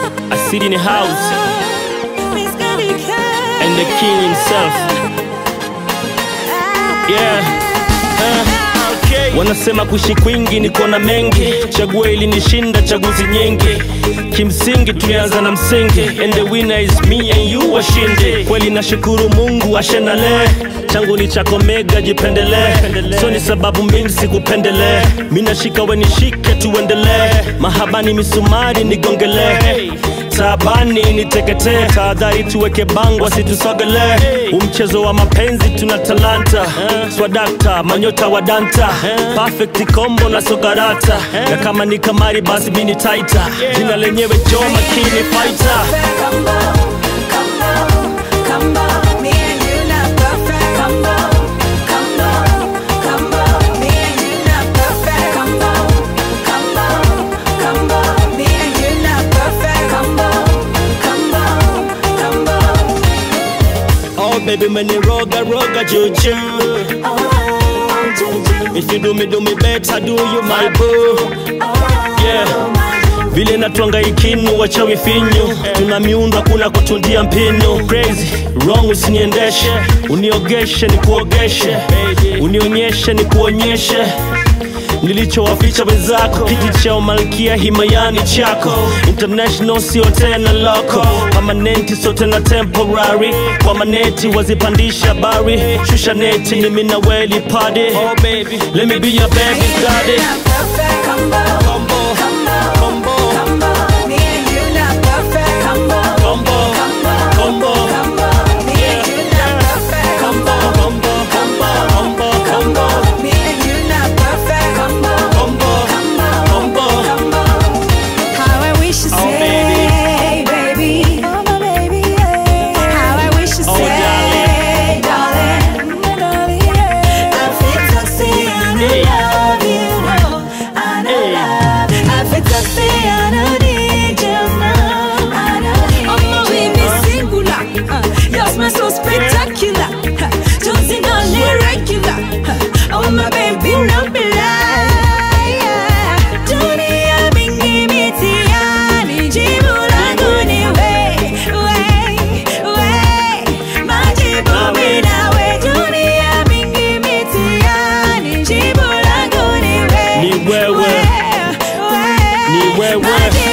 I sit in the house Miss Gabby K. and the king himself. Yeah. Uh, wanasema kuishi kwingi niko na mengi, chaguo ili nishinda chaguzi nyingi. Kimsingi tulianza na msingi, and the winner is me and you washinde. Kweli nashukuru Mungu ashenale, changu ni chako mega, jipendelee. So ni sababu mingi sikupendelee, mi nashika we nishike, tuendelee. Mahabani misumari nigongelee taabani niteketee, tahadhari tuweke bango asitusogelee. Umchezo wa mapenzi tuna talanta, swadakta manyota wa danta, perfect combo na sokarata, na kama ni kamari basi mini taita, jina lenyewe jo makini fighter. Combo, combo, combo. Me and you not perfect. Combo, combo, combo. Me and you not perfect. Combo, combo, combo. Me and you not perfect. Combo, combo, combo. Oh baby meniroga roga juju, Oh, Juju. if you do me do me better do you my boo. Yeah. vile natwanga ikinu wachawi finyu tuna miundo kuna kutundia mpinu crazy wrong usiniendeshe uniogeshe ni kuogeshe unionyeshe ni kuonyeshe nilichowaficha wenzako kiti cha umalkia himayani chako international sio tena loko pamanenti sio tena temporary kwa maneti wazipandisha bari shusha neti ni minaweli padi oh, baby. let me be your baby daddy Not perfect. Combo, Combo, combo, combo, combo. Me and you not perfect. Combo, combo, combo, combo. Me and you not perfect. combo, combo, combo, combo, combo, Me and you not perfect. Combo, combo, combo. combo. How I wish you Oh, say, baby. Oh, my baby, yeah. How I wish you Oh, say, darling. My darling, yeah. I feel to say I Hey. love you, no. I know Hey. love. I feel to say I don't need you, no. I don't need Oh my baby singular, uh, your smile so spectacular. Uh, Jonesy not irregular. Uh, oh my baby no be lie. yeah. Dunia mingi mitihani, jibu langu ni we, we, we. Majibu mimi nawe. Dunia mingi mitihani, jibu langu ni we, Ni wewe. we, we. Ni wewe. Majibu